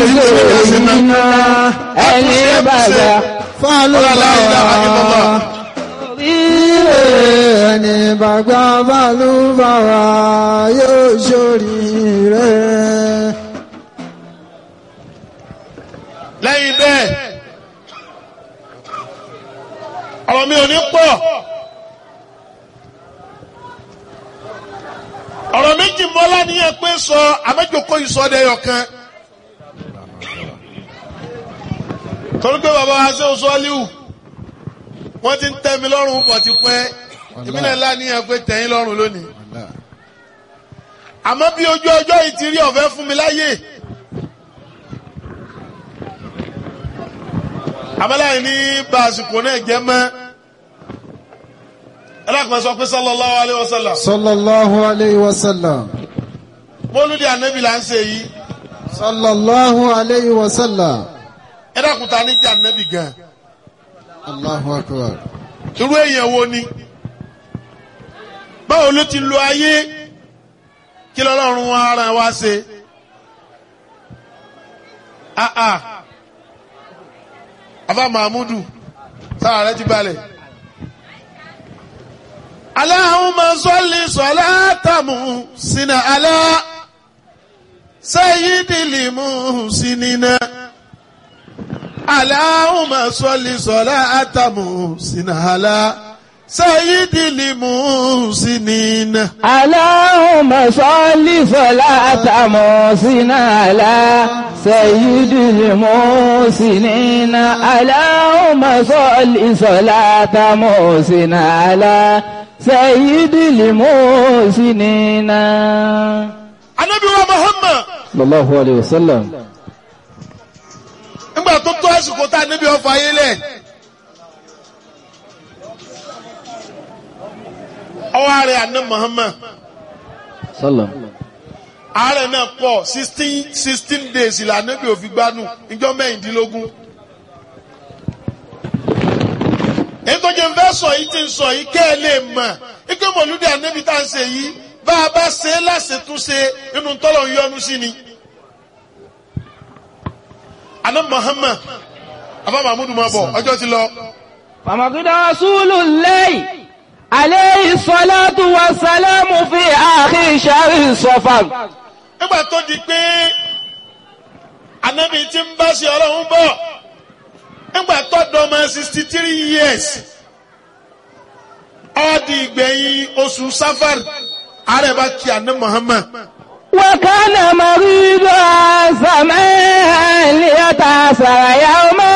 iná ẹni bàbá fàlùbàwà. ẹni bàgbà fàlùbàwà yóò ṣoríire. lẹ́yìn bẹ́ẹ̀ ọ̀rọ̀ mi ò ní pọ̀ ọ̀rọ̀ méjì mọ́lá níyẹn pé sọ àmẹ́jọkọ́ ìsọdẹ̀yọ̀ kan torí pé bàbá wa ṣe oṣù ọ́líwù wọ́n ti ń tẹ́ mi lọ́rùn pọ̀ ti pẹ́ ìbílẹ̀ ńlá níyẹn pé tẹ̀yìn lọ́rùn lónìí àmọ́ bí ojú ọjọ́ yìí ti rí ọ̀fẹ́ fún mi láyè. àmàlàyé ní bá àsìkò náà jẹ́ mọ́ ẹlẹ́kùnrin sọ pé sallallahu alayhi wa sallam sallallahu alayhi wa sallam. mọ́lúdì ànábì là ń ṣe yìí sallallahu alayhi wa sallam. ẹlẹ́kùnrin ta ní jẹ́ ànábì gan allahu akbar. irú èèyàn wo ni báwo ló ti lo ayé kí lọ́lọ́run wa ara wa ṣe ah ah afa mahmudu sára rẹ ti balẹ̀. Allahumma salli salatamu sina ala sayyidil muhsinina. Allahumma salli salatamu sina ala sayyidil muhsinina. Allahumma salli salata musina ala sayyidil musinina. Allahumma salli salata musina ala sayyidil musinina. Ànábì wa Muhammad Sallallahu alayhi wa sallam. nígbà tó tó àsìkò tá a níbi ọfà ayé lẹ̀. Ọwọ́ ààrẹ àná Muhammad. Sallam. àárẹ̀ náà pọ̀ sixteen sixteen days ìlànà bí òfin gbanú ìjọ mẹ́rìndínlógún. èyí tó jẹ́ nfẹ́ sọ yìí ti ń sọ yìí kẹ́ ẹ lè mọ̀ ike mọ̀lúdì ànábì tá à ń ṣe yìí bá a bá ṣe é láṣetúnṣe inú tọ́lọ̀ ń yọnu sí ni. àná Muhammad afa mahmudu máa bọ̀ ọjọ́ ti lọ. فمقد رسول الله عليه الصلاة والسلام في آخر شهر صفر nígbà tó di pé anabi ti ń bá ṣe ọlọ́run bọ̀ nígbà tó dọ́mọ sixty three years ó di ìgbẹ̀yìn oṣù safar ààrẹ bá kí àná Muhammad وكان مريضا زمان ليتأثر يوما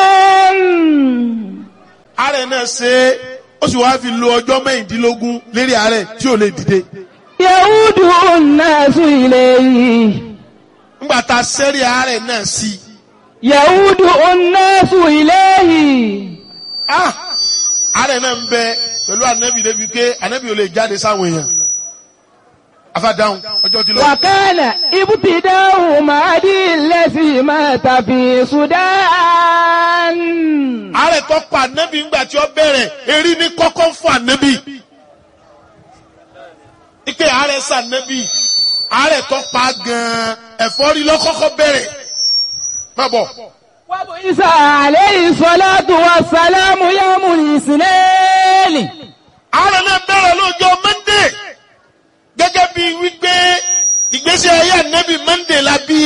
ààrẹ náà ṣe é ó sì wáá fi lo ọjọ́ mẹ́rìndínlógún lérí ààrẹ tí ò lè dìde يعود الناس إليه nígbà tá a sẹ́rí ààrẹ náà sí i يعود الناس إليه ah ààrẹ náà ń bẹ pẹ̀lú ànábì débi pé ànábì ò lè jáde sáwọn èèyàn afadáhùn ọjọ́ ti lọ. وكان ابتداء مهدي الذي مات في السودان ààrẹ tó pa ànábì ńgbà tí ó bẹ̀rẹ̀ erí ní kọ́kọ́ ń fún ànábì. ike ààrẹ sànábì ààrẹ tó pa gan-an ẹ̀fọ́rí lọ́kọ́kọ́ bẹ̀rẹ̀. má bọ̀ وبعث عليه الصلاة والسلام يوم الاثنين ààrẹ náà bẹ̀rẹ̀ lọ́jọ́ mọ́ndé gẹ́gẹ́ bí wípé ìgbésí ayé ànábì mọ́ndé la bí.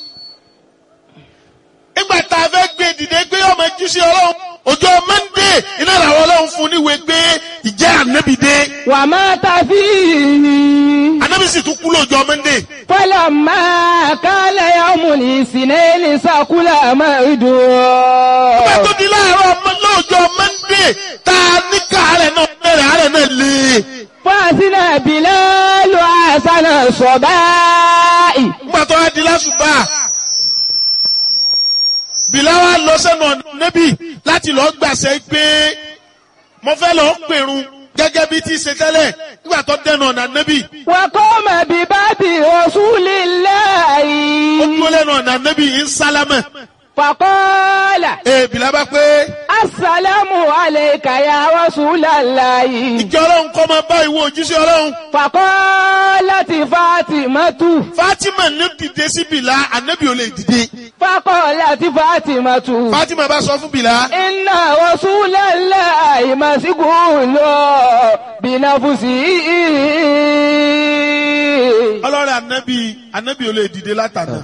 nígbà tá a fẹ́ gbé dìde gbé ọmọ jíṣẹ́ ọlọ́run ọjọ́ mọ́ndé iná làwọn ọlọ́run fún níwèé gbé ìjẹ́ ànábì dé. ومات فيه ànábì sì tún kú lọ́jọ́ mọ́ndé. فلما كان يوم الاثنين سكل Nígbà مرده tó di láàárọ̀ ọmọ lọ́jọ́ Mọ́ndé tá a ní ká àárẹ̀ náà bẹ̀rẹ̀ àárẹ̀ náà lé. فأذن بلال حسن الصباء Nígbà tó wá di lásùbà. Bìláwá lọ sẹ́nu ọ̀nà níbí láti lọ gbàṣẹ pé mo fẹ́ lọ pèrun gẹ́gẹ́ bí ti ṣe tẹ́lẹ̀ nígbà tó dẹnu ọ̀nà níbí. وقام بباب رسول Ó الله dúró lẹ́nu ọ̀nà níbí ń sálámẹ̀. فقال Ee Bìlá bá pé السلام عليك يا رسول الله ìjọ ọlọ́run kọ́ máa bá ìwọ òjíṣẹ́ ọlọ́run. فقال فقالت فاطمة Fatima ní dìde sí Bìlá ànábì ò lè dìde. فقالت فاطمة Fatima bá sọ fún Bìlá. إن رسول الله مسجون بنفسه ọlọ́rẹ̀ ànábì ànábì ò lè dìde látàná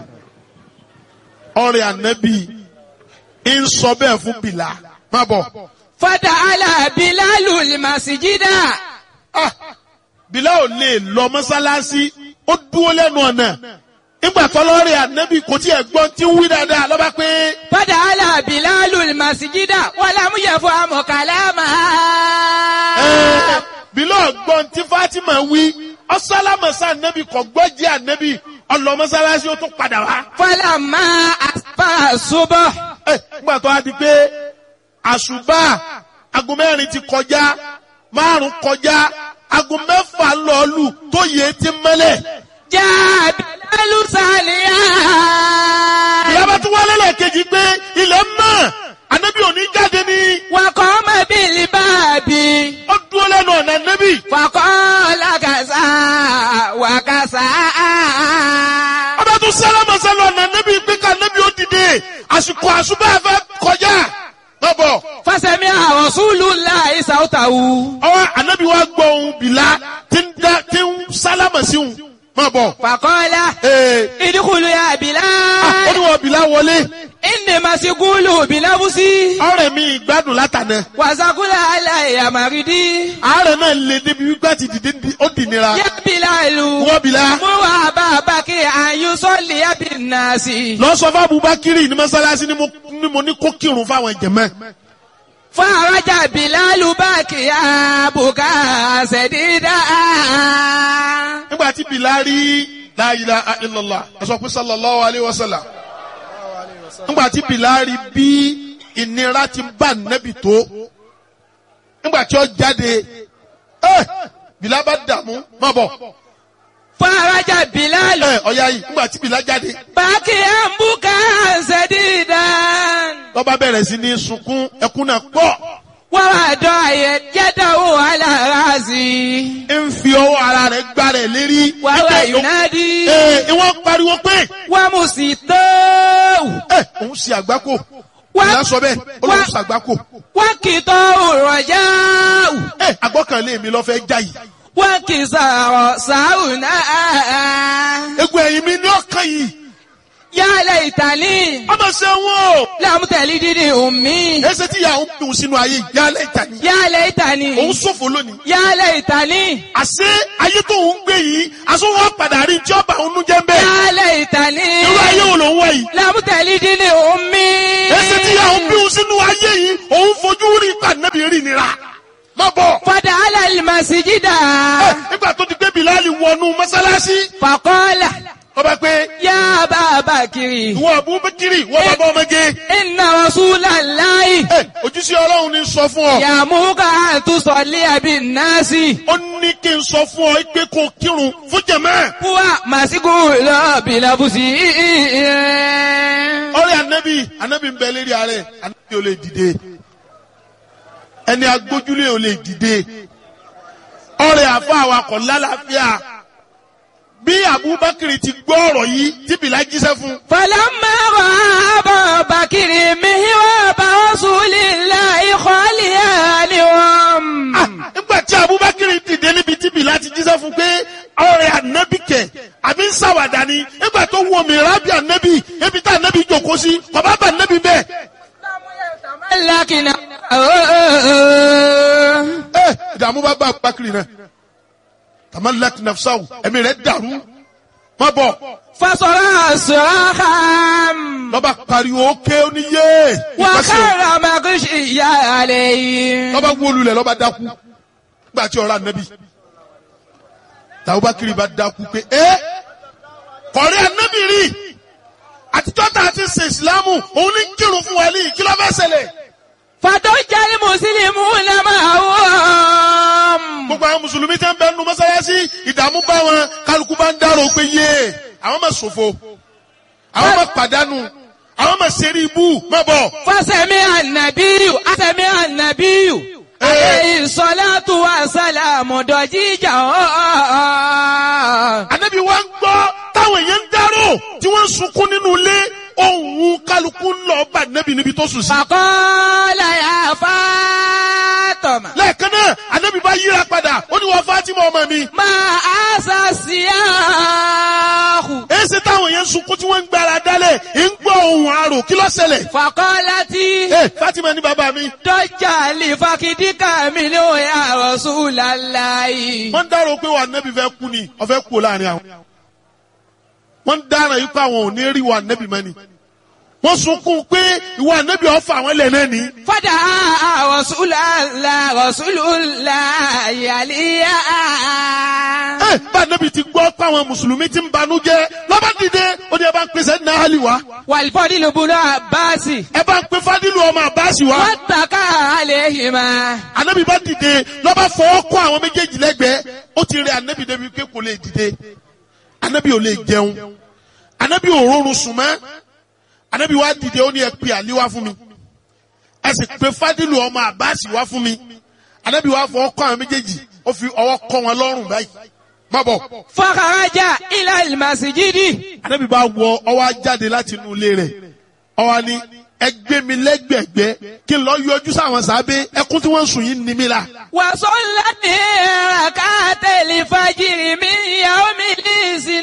ọ̀rẹ́ ànábì ń sọ bẹ́ẹ̀ fún bìlà má bọ̀ فتعالى بلال المسجد Ah, bìlà ò lè lọ mọ́sálásí ó dúró lẹ́nu ọ̀nà nígbà tọ́lọ́rẹ̀ ànábì kò tí ẹ̀ gbọ́n tí ń wí dáadáa lọ́ba pé فتعالى بلال المسجد ولم يفهم كلامها ẹ̀, bìlà gbọ́n tí Fatima wí ọ̀sálámọ̀sá ànábì kò gbọ́ jẹ́ ànábì ọlọ mọ́sálásí ó tún padà wá. فلما أصبح الصبح Ẹ, nígbà tó a di pé àṣùbà aago mẹ́rin ti kọjá márùn kọjá aago mẹ́fà lọ́ọ̀lù tó yẹ ti mẹ́lẹ̀. جاء بلال ساليا ìyábá tún wálé lẹ́ẹ̀kejì pé ilẹ̀ mọ́ ànábì òní jáde ní وقام بالباب ó dúró lẹ́nu ọ̀nà ànábì. فقال كذا وكذا ọba tún sálámà sálọ ọ̀nà ànábì pé ká ànábì ó dìde àsìkò àṣùbà fẹ́ kọjá. má bọ̀ فسمع رسول الله صوته ọwọ́ ànábì wa gbọ́ ohun bìlá tí ń dá tí ń sálámà sí òun má bọ̀. فقال Ee, ادخلوا يا ah, ó بلال ní wọ́n bìlá wọlé. إني مسجول بنفسي ọ̀rẹ́ mi ìgbádùn látànà وسقول علي مريدي àárẹ̀ náà lè débi wípé àti dìde di- ó dì nira يا بلال wọ́n bìlá مر أبا بكر أن يصلي بالناس lọ sọ fún Abubakiri ní mọ́sálásí ni mo ní mo ní kó kírun fáwọn jẹ̀mọ́ فرجع بلال باكيا بكاء سديدا nígbà tí bìlá rí la ilaha illallah ẹ sọ pé sallallahu alayhi wa sallam nígbà tí bìlá rí bí ìnira ti bá nẹ́bì tó nígbà tí ó jáde ẹ bìlá bá dààmú má bọ̀ فرجع بلال ẹ ọ̀ya yìí nígbà tí bìlá jáde باكيا بكاء سديدا lọ́ba bẹ̀rẹ̀ sí ní sunkún ẹkún náà pọ̀. ووضع يده على راسي ń fi ọwọ́ ara rẹ̀ gbá rẹ̀ lérí. وهو Ẹ ينادي ẹ wọ́n pariwo pé ومسيطه ẹ òun ṣe àgbákò. Wá- Ìyá sọ bẹ́ẹ̀ ó lóun wá- ṣe àgbákò. وكتاه الرجاء Ẹ àgbọ́kànlé mi lọ fẹ́ já yìí. وكسار ساونا Egun ẹ̀yìn mi ní ọkàn yìí. يا ليتني Ọmọ ṣe wọ́n o. لم تلدني أمي Ẹsẹ̀ tí ìyá òun dùn sínú ayé yìí. Yálẹ̀ ìta ni. يا ليتني Òun ṣòfò lónìí. يا ليتني Àṣé ayé tó ń gbé yìí, aṣọ wọn padà rí tí ọba òun nú jẹ́ ń bẹ́ẹ̀. يا ليتني Irú ayé wo ló ń wá yìí? لم تلدني أمي Ẹsẹ̀ tí ìyá òun bí òun sínú ayé yìí, òun fojú rí ìpàdánù rí nira. Má bọ̀. فدخل المسجد Ẹ, nígbà tó ti gbé Bìláàlì wọnú mọ́sálásí فقال ọba pé يا أبا بكر ìwọ Abubakiri ìwọ bàbá ọmọge إن رسول الله ẹ ojúṣe Ọlọ́run ní sọ fún ọ يأمرك أن تصلي بالناس ó ní kí n sọ fún ọ pé kó o kírun fún jẹmẹ هو مسجول بنفسه ọ̀rẹ́ anabi anabi ń bẹ lérí ààrẹ anabi ò lè dìde ẹni agbójúlé ò lè dìde ọ̀rẹ́ àfa awakọ̀ lálàáfíà bí Abubakiri ti gbọ́ ọ̀rọ̀ yìí tí Bìlá jíṣẹ́ fún فلما رأى أبا بكر مهراب رسول الله خاليانهم Ah, nígbà tí Abubakar dìde níbi tí Bìlá ti jíṣẹ́ fún pé ọ̀rẹ́ ànábì kẹ̀ àbí ń ṣàwàdà ni nígbà tó wọ mi rábì ànábì ebi tá ànábì jókòó sí bàbá bá ànábì bẹ́ẹ̀. لكن ẹ ìdààmú bá bá Abubakar náà tamalak nafsaw ẹ̀mí rẹ̀ dàrú má bọ̀ فصرع صراخا lọ́ba pariwo ké oníyé ìpẹ́sẹ̀ وخر مغشيا عليه lọ́ba wólulẹ̀ lọ́ba dákú nígbà tí ọ̀rọ̀ ànábì Abubakar bá dákú pé ẹ kọ̀rí ànábì rí àtijọ́ tá a ti ṣe ìsìlámù òun ní kírun fún wa ní kí ló fẹ́ ṣẹlẹ̀. فضج المسلمون معهم gbogbo àwọn mùsùlùmí tẹ́ ń bẹ nu mọ́sálásí ìdààmú bá wọn kálukú bá ń dárò pé yé àwọn máa ṣòfò àwọn máa pàdánù àwọn máa ṣeré ibú má bọ̀. فسمع النبي سمع النبي عليه الصلاة والسلام ضجيجا wọ́n ń sunkún nínú ilé ohun kálukú ń lọ bá nẹ́bí níbi tó sùn sí. Fàkọ́lá yà Fátọ̀mà. lẹ́ẹ̀kan náà ànábì bá yíra padà ó ní wọ́n Fátímà ọmọ mi. Máa àṣà sí àhù. èsì táwọn yẹn ń sunkún tí wọ́n ń gbára dálẹ̀ ń gbọ́ ohun àrò kí ló ṣẹlẹ̀. Fàkọ́lá tí ẹ Fátímà ní bàbá mi. dọ́jà lè fakidíkà mi ló yà Rasulullahi. wọ́n ń dárò pé wà nẹ́bí fẹ́ kú ni ọ̀fẹ́ kú láàrin àwọn. wọ́n ń dára yìí pé àwọn ò ní rí wà nẹ́bí mẹ́ni. wọ́n sunkún pé ìwà nẹ́bí ọ̀fà àwọn ilẹ̀ náà ní. Fada Rasulullah Rasulullahi àlíyá. ẹ bá nẹ́bí ti gbọ́ pé àwọn mùsùlùmí ti ń banú jẹ́ lọ́ba dìde ó ní ẹ bá ń pèsè ní àhálì wá. Wàlífọ́dí ló búlọ́ Àbáàsì. ẹ bá ń pe fádìlù ọmọ àbáṣì wá. Wọ́n tàkà àléhìmá. anabi bá dìde lọ́ba fọwọ́ kọ́ àwọn méjèèjì lẹ́gbẹ̀ẹ́ ó ti rẹ anabi débi pé kò lè dìde anabi ò lè jẹun anabi ò rọrùn sùn mọ́ anabi wá dìde ó ní ẹ pe àlí wá fún mi ẹ sì pe fádìlù ọmọ àbáàsì wá fún mi anabi wá fọwọ́ kọ́ àwọn méjèèjì ó fi ọwọ́ kọ́ wọn lọ́rùn báyìí má bọ̀ Fọ́kàrájà ilẹ̀ ìmàsíjídì. anabi bá wọ ọwọ́ jáde láti inú ilé rẹ̀ ọwọ́ ni ẹ gbé mi lẹ́gbẹ̀gbẹ́ kí n lọ yọjú sáwọn sábẹ́ ẹkún tí wọ́n ń sùn yìí ní mi la. Wàsọ́lá ní ràkátẹ̀lì fàjìrì mi ìyàwó mi ní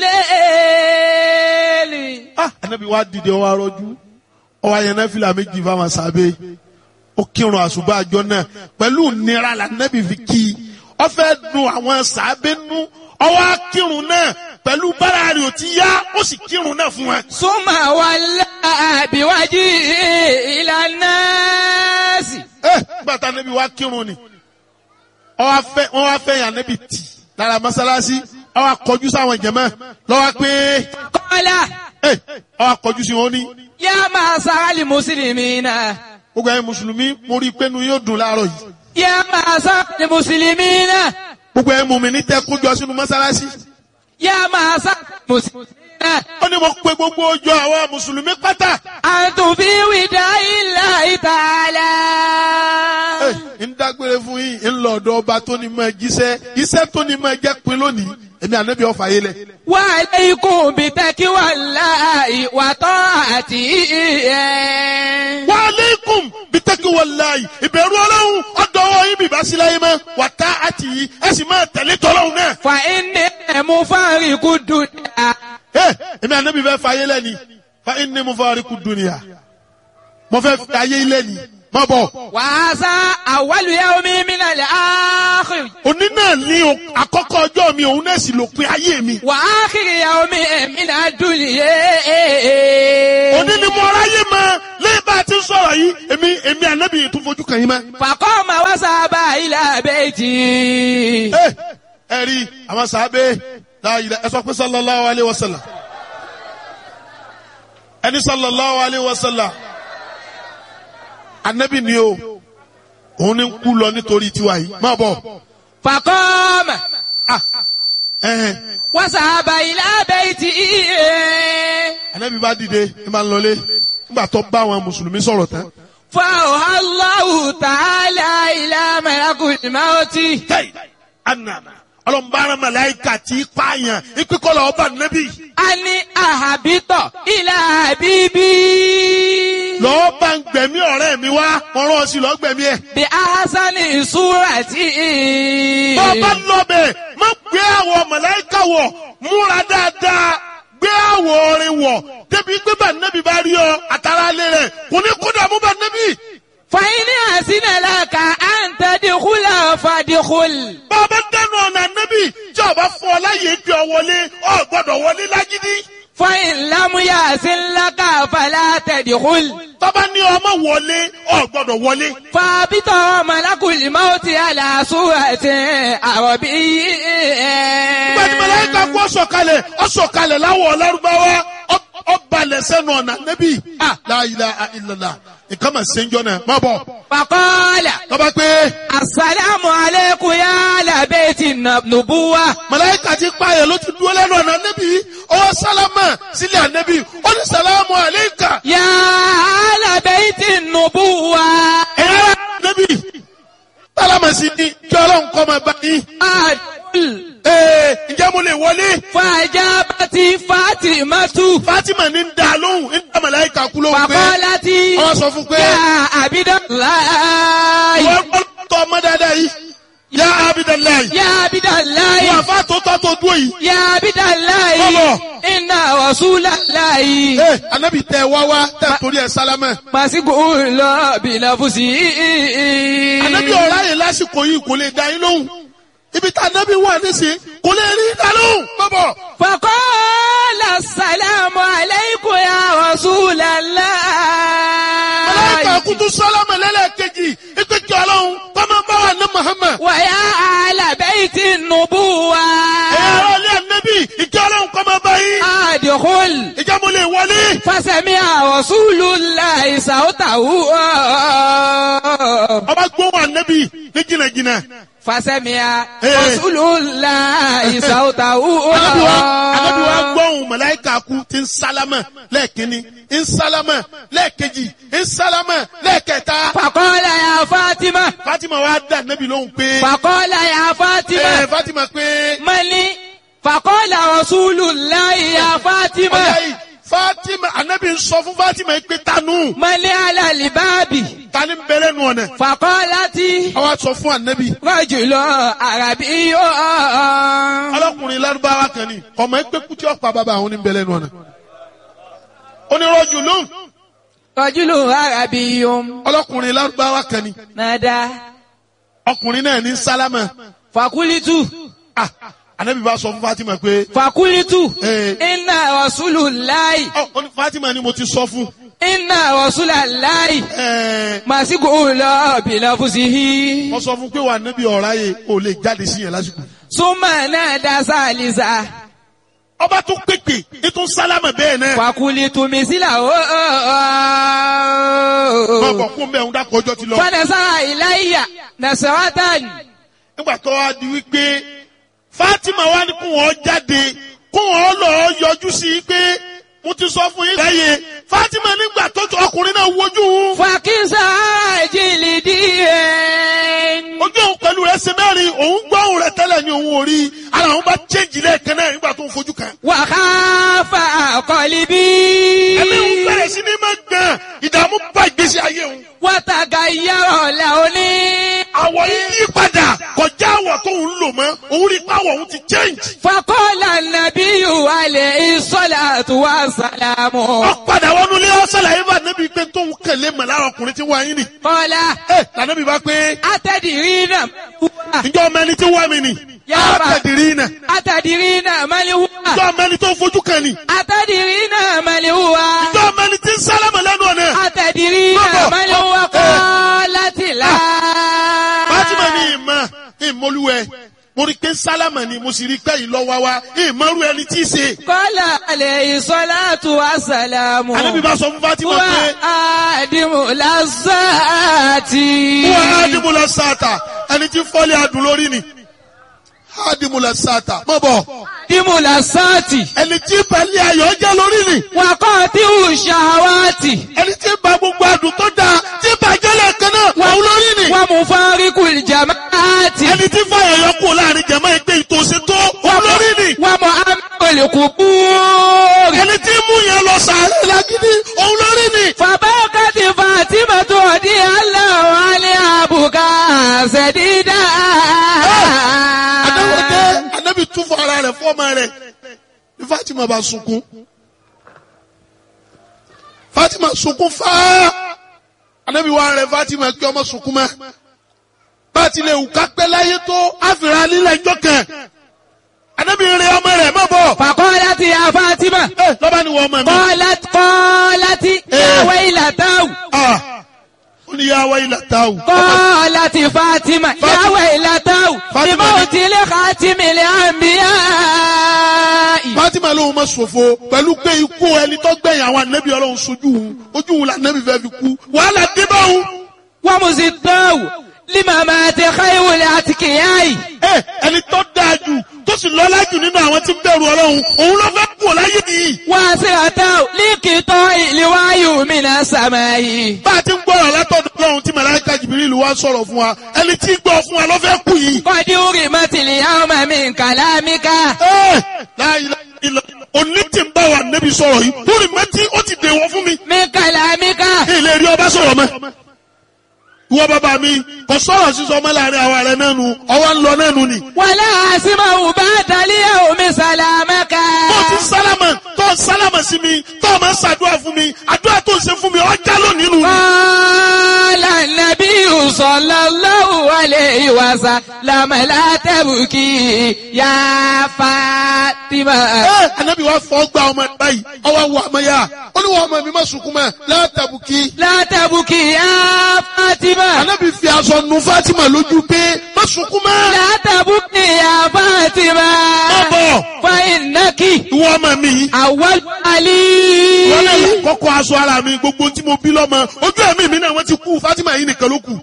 ìsìlẹ̀. ah anabi wa dìde ọwọ arọjú ọwọ ayẹnẹ fìlà méjì fáwọn sábẹ ó kírun àṣùbà àjọ náà pẹ̀lú nira la anabi fi kí i ó fẹ́ dùn àwọn sábẹ nú ọwọ akírun náà pẹ̀lú bára rẹ̀ ò ti yá ó sì kírun náà fún wọn. Súnmà wà láàbíwájú ìlànà sí. ẹ gbàtà anabi wa kírun ni ọwọ afẹ wọn wá fẹ́ yàn anabi tì lára mọ́sálásí ọwọ akọjú sáwọn jẹmọ lọ́wọ́ pé Kọ́lá ẹ ọwọ akọjú sí wọn ní. yá máa sáálì mùsùlùmí náà. gbogbo ẹ̀yin mùsùlùmí mo rí i pé nu yóò dùn láàárọ̀ yìí. Yá máa sáálì mùsùlùmí náà. gbogbo ẹ̀ mú mi ní tẹ́ kójọ sínú mọ́sálásí. Yá máa sáálì mùsùlùmí náà. ó ní mo pe gbogbo ọjọ́ àwọn mùsùlùmí pátá. Àtùfí wìdá ilà ìtàlá. Ẹ, ń dágbére fún yín ń lọ ọ̀dọ̀ ọba tó ní mọ jíṣẹ́ iṣẹ́ tó ní mọ jẹ́ pin lónìí èmi ànábì ọ̀fà yé lẹ̀. Wà alaykum bí tẹ́kí wà láàyè wà tọ́ àti ẹ̀. wa aleikum bitaki walayi ìbẹ̀rù ọlọ́run ọ̀dọ̀ ọwọ́ yín bìbá sí láyé mọ́ wà tá àti yìí ẹ sì máa tẹ̀lé tọ́lọ́run náà. Fa inni ẹ̀mú fáríkù dùnìyà. Ẹ, èmi ànábì fẹ́ fa ayé lẹ́ni fa inni mufariqu dunya mo fẹ́ fi ayé lẹ́ni má bọ̀. Wà á sá awwalu yawmi minal akhir. òní náà ní o- àkọ́kọ́ ọjọ́ mi òun náà sì lópin ayé mi. Wà akhir yawmi minad dunya. òní ni mo ráyè mọ lẹ́yìn bá a ti ń sọ̀rọ̀ yìí èmi èmi ànábì yìí tún fojú kàn yín mọ́. Faqama wa sahaba ila bayti. ẹ ẹ rí àwọn sàábé láàyè ẹ sọ pé sallallahu alayhi wa sallam ẹni sallallahu alayhi wa sallam ànábì ni o òun ni ń kú lọ nítorí tiwa yìí má bọ̀ Faqama ẹhẹn wa sahaba ila bayti. ànábì bá dìde ẹ máa ń lọlé nígbà tó bá àwọn mùsùlùmí sọ̀rọ̀ tán. فأوحى الله تعالى إلى ملك الموت tẹ́yì anana ọlọ́mbàrán màláìka tí í pààyàn ìpínkọ́lọ̀ ọba nẹ́bí أن أهبط إلى حبيبي lọ́ọ́ bá ń gbẹ̀mí ọ̀rẹ́ mi wá ọ̀rọ̀ sí lọ́ọ́ gbẹ̀mí ẹ̀. بأحسن صورة bọ́ bá lọ́bẹ̀ má gbé àwọ̀ màláìka wọ̀ múra dáadáa gbé àwọ̀ orin wọ̀ débi pé bá nẹ́bí bá rí ọ àtàrà alẹ́ rẹ̀ kò ní kó dààmú bá nẹ́bí. فإن أحسن لك أن تدخل فادخل bá a bá dẹnu ọ̀nà nẹ́bí tí ọba fún ọ láyé bí ọ wọlé ọ gbọ́dọ̀ wọlé lágídí. فإن لم يحسن لك فلا تدخل tọ́ba ní ọmọ wọlé ọ gbọ́dọ̀ wọlé. فابط ملك الموت على صورة عربي gbẹ̀dì mẹlẹ́ka kú ọ̀sọ̀kalẹ̀ ọ̀sọ̀kalẹ̀ láwọ̀ lárúbáwá ọ- ọbalẹ̀ sẹ́nu ọ̀nà nẹ́bí. Ah. la ilaha illallah nǹkan mà ṣe ń jọ náà má bọ̀. فقال tọ́ba pé Assalamu alaikum ya ala baiti nubuwa. mẹlẹ́ka ti pààyàn ló ti dúró lẹ́nu ọ̀nà nẹ́bí ọwọ́ sálámà sílẹ̀ ànẹ́bí ó ní sàlámù àlẹ́kà Ya ala baiti nubuwa. ẹ̀yà nẹ́bí sálámà sí ni kí ọlọ́run kọ́ máa bá yín. Adul. ee ǹjẹ́ mo lè wọlé فأجابت فاطمة Fatima ní ń da lóhùn ń da màláìka kú lóhùn pé فقالت wọ́n sọ fún pé يا عبد الله wọ́n gbọ́dọ̀ tọ́ ọmọ dáadáa yìí yá Abidalayi يا عبد wọ́n الله àfa tó tọ́ tó dúró yìí. يا عبد الله Bọ́bọ̀. إن رسول الله Ee anabi tẹ wá wá tẹ torí ẹ sálámẹ. مسجون بلفظه Anabi ọ̀rá yẹn lásìkò yìí kò lè dá yín lóhùn. Ibi tá anabi wà nísìnyí kò lè rí dá lóhùn. Bọ́bọ̀ فقال السلام عليكم يا رسول الله Màláíkà kutu sálámẹ lẹ́lẹ́kejì ìpèkì ọlọ́run kọ́mọ bá wà ní Muhammad. ويا أهل بيت النبوة Ẹ̀yà ọ̀rọ̀ ilé anabi ìjọ ọlọ́run kọ́mọ bá yín. أدخل Ìjà mo lè wọlé. فسمع رسول الله صوته Ọba gbóhùn anabi ní jìnnàjìnnà. فسمع إيه. رسول الله صوته Anabi wa anabi wa gbóhùn màláíkà kú ti ń sálámẹ lẹ́ẹ̀kínní ń sálámẹ lẹ́ẹ̀kejì ń sálámẹ lẹ́ẹ̀kẹta. فقال يا فاطمة Fatima wa dá anabi lóhùn pé. فقال يا Ẹ فاطمة Fatima pé. ملي فقال رسول الله يا Ọjà فاطمة yìí Fatima anabi ń sọ fún Fatima yìí pé tanu ملي على الباب tani ń bẹ̀rẹ̀ nù ọ̀nà. فقالت Àwa sọ fún anabi. رجل عربي Ọlọ́kùnrin Lárúbáwá kan ni ọmọ ẹgbẹ́ kútí ọ̀pá bàbá àwọn ní ń bẹ̀rẹ̀ nù ọ̀nà. Onírọ̀jù lóhùn رجل عربي ọlọ́kùnrin Lárúbáwá kan ni نادى ọkùnrin náà ní sálámà. فقلت Ah, Anabi bá sọ fún Fatima pé فقلت Eh. إن رسول الله ọ ọ ní Fatima ni mo ti sọ fún. إن رسول الله Ẹ مسجون بلفظه mo sọ fún pé wà níbi ọ̀rá yẹ o lè jáde sí yẹn lásìkò. ثم نادى ثالثا Ọba tún pèpè ètò sálámà bẹ́ẹ̀ náà. فقلت مثله Má bọ̀ kún bẹ́ẹ̀ ń dákọ̀ ọjọ́ ti lọ. فنزع إلي نسرة nígbà tó wá di wípé Fatima wá ní kó wọn jáde kó wọn lọ yọjú sí i pé mo ti sọ fún yín lẹ́yìn Fatima nígbà tó tó ọkùnrin náà wojú òun فكسى جلدي ojú òun pẹ̀lú rẹ̀ ṣe mẹ́rin òun gbọ́ òun rẹ̀ tẹ́lẹ̀ ní òun ò rí ara òun bá change lẹ́ẹ̀kan náà nígbà tó ń fojú kan. وخاف قلبي ẹ̀mí òun bẹ̀rẹ̀ sí ní máa gbọ̀n ìdààmú bá ìgbésí ayé òun. وتغير لوني àwọ̀ yìí yí padà kọjá àwọ̀ tó ń lò mọ́ òun rí pàwọ̀ òun ti change. فقال النبي عليه الصلاة والسلام ọ̀padà wọnú ilé ọ̀sẹ̀ làyè bá nẹ́bí pé tóun kẹ̀lé mọ̀ lára ọkùnrin tí wọ́n ayé nì. قال ẹ lànàbí bá pé أتدرين هو ǹjọ́ ọmọ ẹni tí wọ́n mi nì. Yá á bá. tẹ̀dìrí iná. أتدرين من هو ǹjọ́ ọmọ ẹni tó fojú kan nì. أتدرين من هو ǹjọ́ ọmọ ẹni tí ń sálámà lẹ́nu ọ̀nà. أتدرين Baba. من هو Eh. قالت لا Fátímà ní ìmọ̀ ìmọ̀lúwẹ̀ mo rí i pé sálámà ni mo sì rí i pé ìlọ́wà wa ìmọ̀rú ẹni tí í ṣe. قال عليه الصلاة والسلام Ànábì bá sọ fún Fátímà هو pé آدم لذات wọ́n ádìmúlẹ̀ sáàtà ẹni tí fọ́lẹ̀ adùn lórí ni. ádìmúlẹ̀ sáàtà mọ̀ bọ̀ آدم لذات ẹni tí pẹ̀lẹ́ ayọ̀ jẹ́ lórí ni. وقاطع الشهوات ẹni tí ba gbogbo adùn tó dáa tí bàjẹ́ lẹ́ẹ̀kan náà wọ́n lórí ni. ومفارق الجماعات ẹni tí fàyà yọ kú láàrin jẹ̀mọ́ ẹgbẹ́ ìtòsí tó wọ́n lórí ni. ومؤمن القبور ẹni tí mú yẹn lọ sàárẹ̀ lágídí òun lórí ni. فبكت فاطمة رضي الله عنها بكاء سديدا Adáwọ̀dé Anábì tún fún ara rẹ̀ fọ́ọ̀mà rẹ̀ ní Fátímà bá sunkún. Fátímà sunkún fáá. Anábì wá rẹ̀ Fátímà kí ọmọ sunkún mọ́. Bá a ti lè wù ká pẹ́ láyé tó àfìrà lílẹ̀ ẹjọ́ kan. Anábì rẹ̀ ọmọ rẹ̀ má bọ̀. فقالت يا فاطمة Ẹ lọ́ba ni wọ́n ọmọ mi. قالت قالت يا ويلتاه Ah, Ó ní yá wáyé làtàwù. قالت فاطمة يا فاطمة. ويلتاه فاطمة. بموت لخاتم الأنبياء Fátímà lóhun ma ṣòfò pẹ̀lú pé ikú ẹni tó gbẹ̀yìn àwọn ànábì ọlọ́run sojú òun ojú òun lànàbì fẹ́ fi kú wàhálà dé bá òun. ومزداه limamati khayril atqiya'i. ẹ ẹni tó dáa jù tó sì lọ́lá jù nínú àwọn tí ń bẹ̀rù ọlọ́run òun ló fẹ́ kú láyé nìyí. wasi'atan liqita'i liwahyi minas sama'i. bá a ti ń gbọ́rọ̀ látọ̀dọ̀ ọlọ́run tí màláíkà jìbìrìlù wá sọ̀rọ̀ fún wa ẹni tí ń gbọ́ fún wa ló fẹ́ kú yìí. qad urimatil yawma min kalamika. ẹ láyé ilẹ̀ òní tí ń bá wa nẹ́bi sọ̀rọ̀ yìí lórí mẹ́tí ó ti dèwọ̀ fún mi. min kalamika. ilé rí ọba sọ̀rọ̀ mọ́. ìwọ bàbá mi kò sọ̀rọ̀ sísọ mọ́ láàrin àwa rẹ̀ náà nu ọwọ́ ń lọ náà nu ni. wala asma'u ba'da al-yawmi salamaka. tó ti sálámà tó sálámà sí mi tó o máa ń ṣàdúrà fún mi àdúrà tó ń ṣe fún mi ọjà lónìí nù. قال النبي صلى الله عليه وسلم لا تبكي يا فاطمة ẹ anabi wa fọ gba ọmọ ẹ báyìí ọwọ́ wọ ọmọ yá ó ní wọn ọmọ mi má sunkún mọ́ látàbùkì. لا تبكي يا فاطمة anabi fi aṣọ nu Fatima lójú pé má sunkún mọ́. لا تبكي يا فاطمة má bọ̀ فإنك ìwọ ọmọ mi yìí. أول علي wọ́n lè kọ́kọ́ aṣọ ara mi gbogbo tí mo bí lọ́mọ ojú ẹ̀mí mi náà wọ́n ti kú Fatima yìí nìkan ló kù.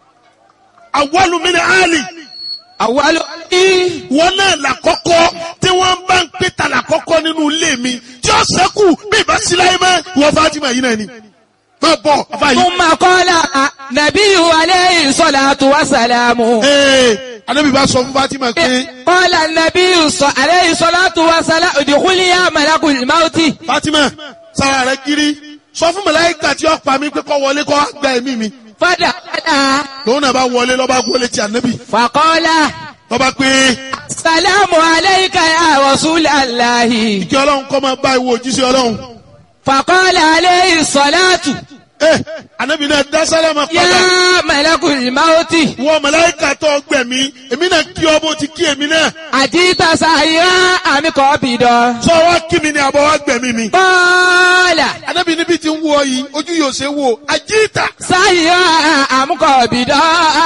àwọlù mi ni Ali أول علي wọ́n náà làkọ́kọ́ tí wọ́n bá ń pè ta làkọ́kọ́ nínú ilé mi tí ó sẹ́kù bí ìbá sí láyé mọ́ ìwọ Fatima yìí náà ni. má bọ̀ afa yìí. ثم قال نبي عليه الصلاة والسلام ee anabi bá sọ fún Fatima pé قال النبي صلى عليه الصلاة والسلام ادخل يا ملك الموت Fatima sára rẹ kiri sọ fún màláíkà tí ó pa mí pé kó wọlé kó gba ẹ̀mí mi فدخل lòun náà bá wọlé lọ́ba wọlé ti anabi فقال lọ́ba pé السلام عليك يا رسول الله kí ọlọ́run kọ́ máa bá ìwọ òjíṣẹ́ ọlọ́run. فقال عليه الصلاة ẹ anabi náà dá sálámà padà يا ملك الموت wọ màláíkà tó gbẹ̀mí èmi náà kí ọ bó ti kí èmi náà أجيت سائرا أم قابضا sọ wá kí mi ni àbọ̀ wá gbẹ̀mí mi. قال anabi níbi tí ń wọ yìí ojú yóò ṣe wò àjíìtà سائرا أم قابضا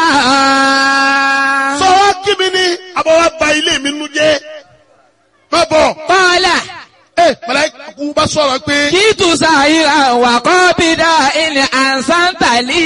sọ wá kí mi ni àbọ̀ wá ba ilé mi nu jẹ́ má bọ̀ قال ẹ màláíkà kú bá sọ̀rọ̀ pé جئت سائرا وقابضا إن أحسنت لي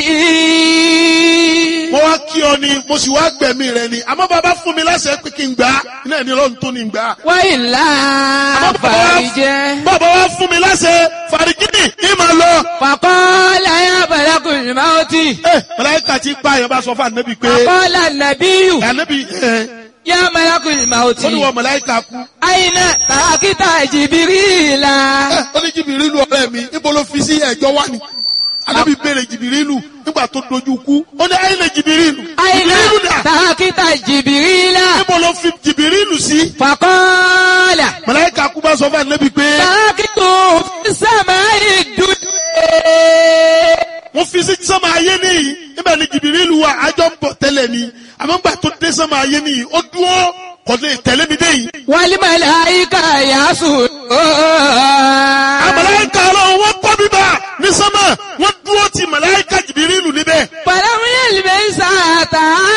mo wá kí ọ ni mo sì wá gbẹ̀mí rẹ ni àmọ́ bàbá fún mi láṣẹ pé kí n gbà á iná ní lọ́run tó ní gbà á. وإلا فرجه bàbá wa fún mi láṣẹ fàrígìnì ní màá lọ. فقال يا ملك الموت ẹ màláíkà tí pa àyàn bá sọ fún ànábì pé فقال النبي ànábì ẹ يا ملك الموت ó ní wọ màláíkà kú. أين تركت جبريل ẹ ó ní jìbìrìlù ọ̀rẹ́ mi níbo ló fi sí ẹ̀jọ́ wá ni. ànábì béèrè jìbìrìlù nígbà tó dojú kú ó ní àyìnlẹ̀ jìbìrìlù. أين jìbìrìlù dà تركت جبريل níbo ló fi jìbìrìlù sí. فقال màláíkà kú bá sọ fún ànábì pé تركته في السماء الدنيا wọ́n fi sí sánmà ayé nìyí níbẹ̀ ni jìbìrìlù wà àjọ ń bọ̀ tẹ́lẹ̀ ni àmọ́ gbà tó dé sánmà ayé nìyí ó dúró kò lè tẹ̀lé mi dé yìí. والملائكة يسجدون àmàláìka ọlọ́run wọ́n kọ́ bíbá ní sánmà wọ́n dúró ti màláìka jìbìrìlù níbẹ̀. فلم يلبس حتى